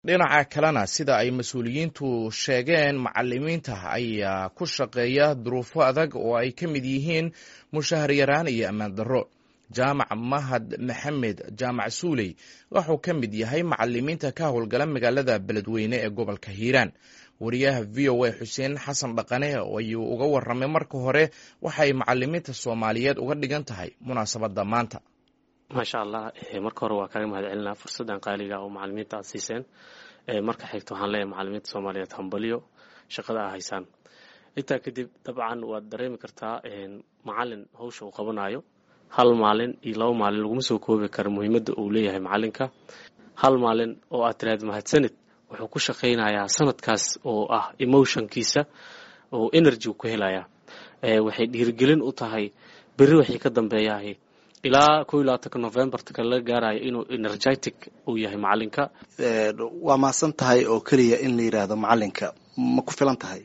dhinaca kalena sida ay mas-uuliyiintu sheegeen macalimiinta ayaa ku shaqeeya duruufo adag oo ay ka mid yihiin mushahar yaraan iyo ammaan darro jaamac mahad maxamed jaamac suuley wuxuu ka mid yahay macalimiinta ka howlgala magaalada beledweyne ee gobolka hiiraan wariyaha v o a xuseen xasan dhaqane ayuu uga waramay marka hore waxay macalimiinta soomaaliyeed uga dhigan tahay munaasabadda maanta maasha allah marka hore waa kaaga mahad celinaa fursaddan qaaliga oo macalimiinta aad siiseen marka xigta waxaan leeyahay macalimiinta soomaaliyeed hambaliyo shaqada aa haysaan intaa kadib dabcan waad dareemi kartaa macalin hawsha uu qabanayo hal maalin iyo laba maalin laguma soo koobi karo muhiimadda uu leeyahay macalinka hal maalin oo aad tiraad mahadsanid wuxuu ku shaqaynayaa sanadkaas oo ah emotionkiisa oo energy ku helayaa waxay dhiirigelin u tahay berri waxay ka dambeeyahay ilaa ko iyo labaatanka novembarta kale laga gaarayo inuu energetic uu yahay macalinka waa maasan tahay oo keliya in la yidhaahdo macalinka ma ku filan tahay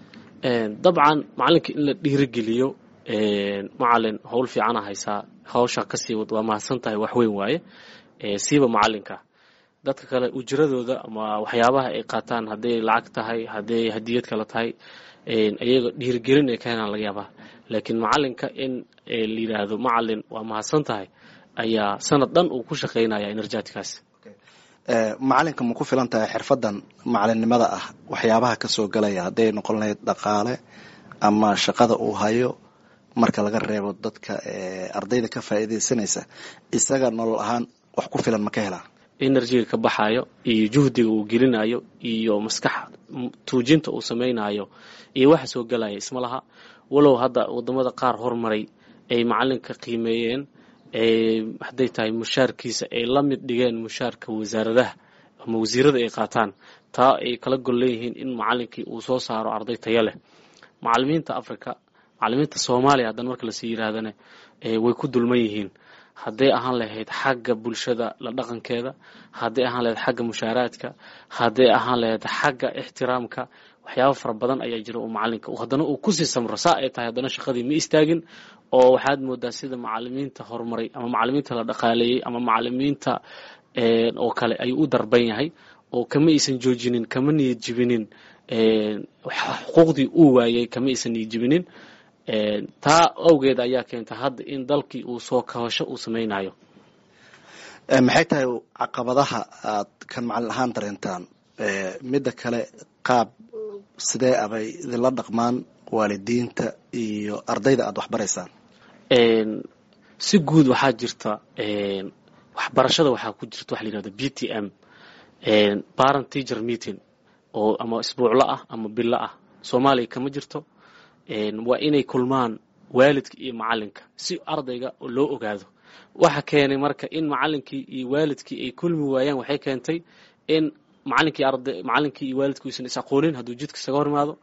dabcan macalinka in la dhiirigeliyo macalin howl fiicana haysaa hawsha kasii wad waa mahadsan tahay wax weyn waaye siiba macalinka dadka kale ujiradooda ama waxyaabaha ay qaataan hadday lacag tahay hadday hadiyad kale tahay iyaga dhiirigelin ay ka helaan laga yaabaa laakiin macalinka in la yidhaahdo macalin waa mahadsan tahay ayaa sanad dhan uu ku shaqaynaya energetickaas macalinka ma ku filan tahay xirfadan macalinimada ah waxyaabaha kasoo galaya hadday noqon lahayd dhaqaale ama shaqada uu hayo marka laga reebo dadka ardayda ka faa'iidaysanaysa isaga nolol ahaan wax ku filan ma ka helaan enerjiga ka baxayo iyo juhdiga uu gelinayo iyo maskax tuujinta uu samaynayo iyo waxa soo galaya isma laha walow hadda wadamada qaar hormaray ay macalinka qiimeeyeen hadday tahay mushaarkiisa ay la mid dhigeen mushaarka wasaaradaha ama wasiirada ay qaataan taa ay kala gol leeyihiin in macalinkii uu soo saaro arday taya leh macalimiinta africa macalimiinta soomaaliya haddana marka lasii yidhaahdana way ku dulman yihiin hadday ahaan lahayd xagga bulshada la dhaqankeeda hadday ahaan lahayd xagga mushaaraadka hadday ahaan lahayd xagga ixtiraamka waxyaaba fara badan ayaa jira oo macalinka haddana uu kusii samro saa ay tahay haddana shaqadii ma istaagin oo waxaad moodaa sida macalimiinta horumaray ama macalimiinta la dhaqaaleeyey ama macalimiinta oo kale ayuu u darban yahay oo kama aysan joojinin kama niyad jibinin xuquuqdii uu waayey kama aysan niyad jibinin taa awgeed ayaa keenta hadda in dalkii uu soo kahosho uu samaynayo maxay tahay caqabadaha aad kan macalin ahaan dareentaan midda kale qaab sidee abay idinla dhaqmaan waalidiinta iyo ardayda aad waxbaraysaan si guud waxaa jirta waxbarashada waxaa ku jirta waxa la yihahda b t m parent teacher meeting oo ama isbuuclo ah ama bilo ah soomaaliya kama jirto waa inay kulmaan waalidka iyo macalinka si ardayga loo ogaado waxa keenay marka in macalinkii iyo waalidkii ay kulmi waayaan waxay keentay in macalinkii arday macalinkii iyo waalidkii uusan is aqoonin hadduu jidka isaga hor imaado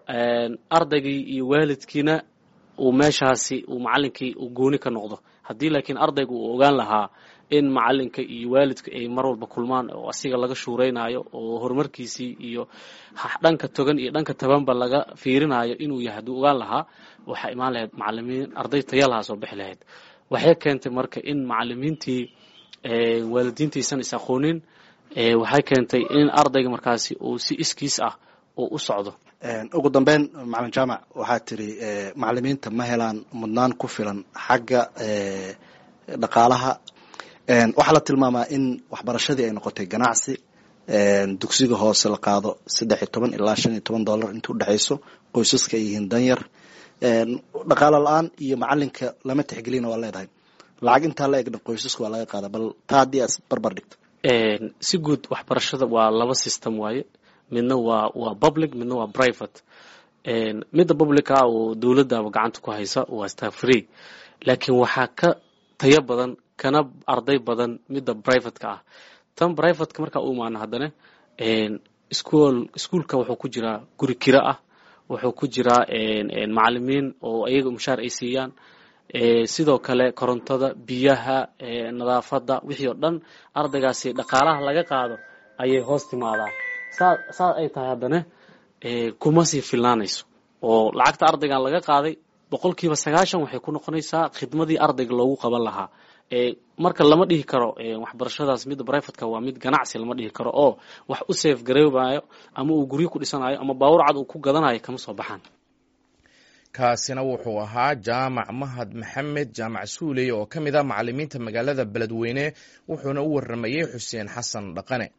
ardaygii iyo waalidkiina uu meeshaasi uu macalinkii uu gooni ka noqdo haddii laakiin ardayga uu ogaan lahaa in macalinka iyo waalidka ay mar walba kulmaan oo asiga laga shuuraynayo oo horumarkiisii iyo dhanka togan iyo dhanka tabanba laga fiirinayo inuu yahay hadduu ogaan lahaa waxaa imaan lahayd macalimiin arday tayalahaa soo bixi lahayd waxay keentay marka in macalimiintii waalidiintiisan is aqoonin waxay keentay in ardayga markaasi uu si iskiis ah uu u socdo ugu dambeyn macalin jaamac waxaa tiri macalimiinta ma helaan mudnaan ku filan xagga dhaqaalaha waxaa la tilmaamaa in waxbarashadii ay noqotay ganacsi dugsiga hoose la qaado saddex iyo toban ilaa shan iyo toban dollar inta udhexayso qoysaska ay yihiin danyar dhaqaalo la-aan iyo macalinka lama tixgelina waa leedahay lacag intaa la egna qoysaska waa laga qaada bal taa haddii aad barbar dhigto si guud waxbarashada waa laba system waaye midna waa waa public midna waa private midda publica oo dowladaba gacanta ku haysa waa star free laakiin waxaa ka tayo badan kana arday badan midda privateka ah tan privateka markaa u imaano haddana school iskuolka wuxuu ku jiraa guri kiro ah wuxuu ku jiraa macalimiin oo iyaga mushaar ay siiyaan sidoo kale korontada biyaha nadaafadda wixii oo dhan ardaygaasi dhaqaalaha laga qaado ayay hoos timaadaa saa saa ay tahay haddana kuma sii filnaanayso oo lacagta ardaygan laga qaaday boqolkiiba sagaashan waxay ku noqonaysaa khidmadii ardayga loogu qaban lahaa marka lama dhihi karo waxbarashadaas midda brivatka waa mid ganacsi lama dhihi karo oo wax u safe gareybayo ama uu guryo ku dhisanayo ama baawur cad uu ku gadanayo kama soo baxaan kaasina wuxuu ahaa jaamac mahad maxamed jaamac suuley oo ka mid ah macalimiinta magaalada beledweyne wuxuuna u waramayey xuseen xasan dhaqane